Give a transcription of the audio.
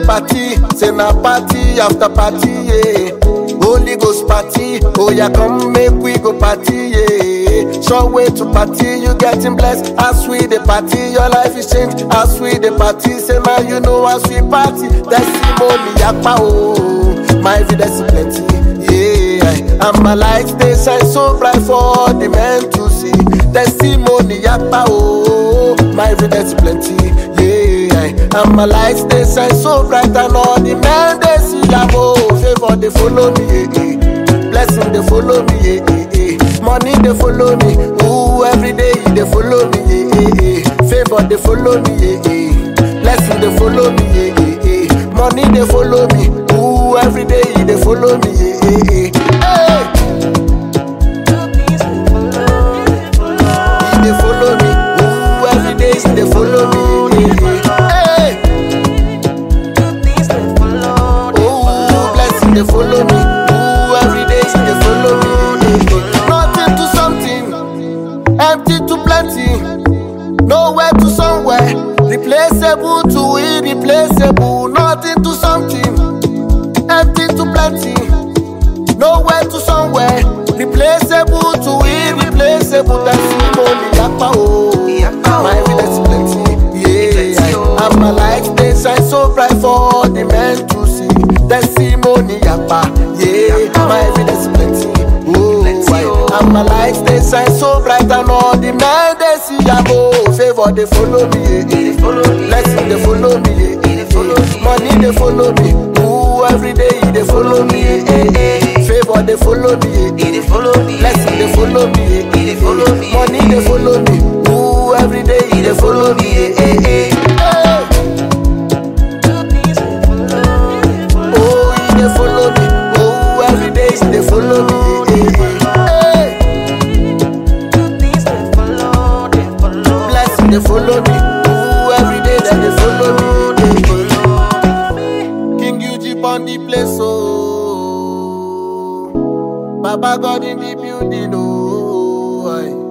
party, say na party after party, yeah. Holy Ghost party, oh yeah, come make we go party, yeah. Sure way to party, you getting blessed. As we the party, your life is changed. As we the party, say man, you know as we party. Testimony, yakpa, oh, my vida is plenty, yeah. And my light stay shine so bright for the men to see. Testimony, yakpa, oh, my vida is plenty, yeah. And my light stay shine so bright and all the men they see, yeah, oh, favor they follow me, yeah, yeah. Blessing they follow me, yeah, yeah, yeah. Money they follow me, ooh, every day they follow me, yeah, yeah, yeah. Favor they follow me, yeah, yeah. Blessing they follow me, yeah, yeah, yeah. Money they follow me, ooh, every day they follow me, yeah, yeah, yeah. Hey, they follow me, ooh, every day they follow me, yeah, yeah, yeah. Hey, ooh, blessing they follow me, ooh, every day they follow me, yeah, yeah. Nothing to something, empty to plenty, nowhere to somewhere, replaceable to irreplaceable. Nothing to something, empty to plenty, nowhere to somewhere, replaceable to irreplaceable. Testimony, yakpa oh, Yakpa, my oh. evidence plenty, Plenty, yeah. oh. And my light they shine so bright for the men to see. Testimony, yakpa, yeah, Yakpa, my oh. evidence plenty, oh, Plenty, why? oh. And my light they shine so bright and all the men they see, yeah, oh, favor they follow me, yeah, yeah. They follow me, Blessing they follow me, yeah, They follow yeah. me. Money they follow me, ooh, every day they follow me, yeah, yeah, yeah. Favor they follow me, yeah, yeah. they follow me, Blessing they follow me, yeah, They follow me. Money they follow me, ooh, every day they follow me, yeah, yeah, yeah. Hey. Oh, he they follow me, oh, every day they follow me, yeah, yeah, yeah. Hey. Blessing they follow me, ooh, every day that they follow me, yeah, yeah. King UG on the place, oh. Baba God in the building, oh. aye.